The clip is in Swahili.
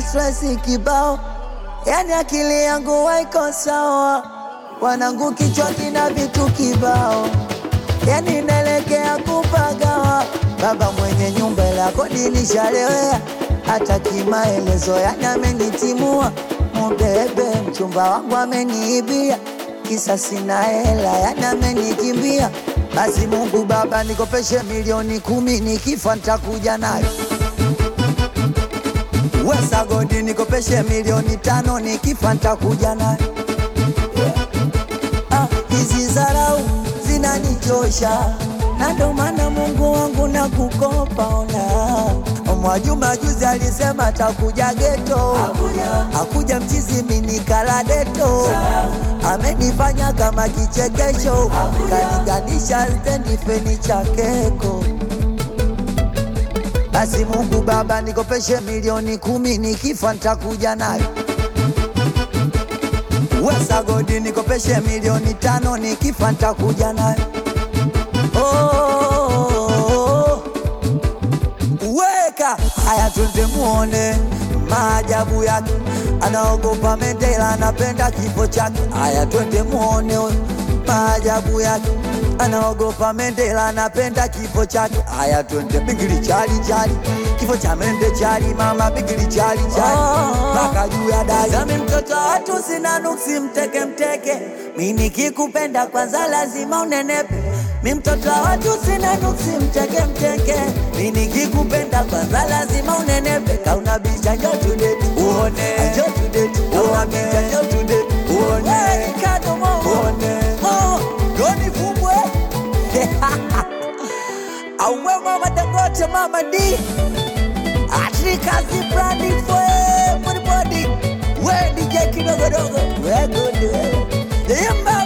stresi kibao, yani akili yangu haiko sawa, wanangu kichwa kina vitu kibao, yani naelekea kupagawa. Baba mwenye nyumba la kodi nishalewea, hata kimaelezo yani amenitimua. Mubebe mchumba wangu ameniibia, kisa sina hela yani amenikimbia. Basi Mungu Baba nikopeshe milioni kumi, nikifa nitakuja nayo. Wesa godi nikopeshe milioni tano, nikifa nitakuja nayo. Ah, hizi zarau zinanichosha na ndo maana Mungu wangu na kukopa ona. Mwajuma juzi alisema atakuja geto, akuja mchizi minikala deto, amenifanya kama kichekesho, kaniganisha stendi feni cha keko. Basi Mungu Baba nikopeshe milioni kumi, nikifa nitakuja nayo. Wesa godi nikopeshe milioni tano, nikifa nitakuja nayo. Oh, weka haya, twende muone maajabu yake. Anaogopa Mandela, anapenda kifo chake. Haya, twende muone maajabu yake. Anaogopa Mandela, anapenda kifo chake. Haya, twende bigili chali chali, kifo cha mende chali, mama bigili chali chali, mpaka juu ya dari. Zami mtoto wa watu sina nuksi, mteke mteke, mi nikikupenda kwanza lazima unenepe Mi mtoto wa watu sina nuksi, mteke mteke, mi nikikupenda kwanza lazima unenepe. Kauna bicha njo tudeti uone, njo tudeti kauna bicha njo tudeti uone, kado mo uone, oh, doni fumbwe auwe mama Dangote, mama D Atrikazi brandi for everybody, we DJ kidogodogo, we good, we Yemba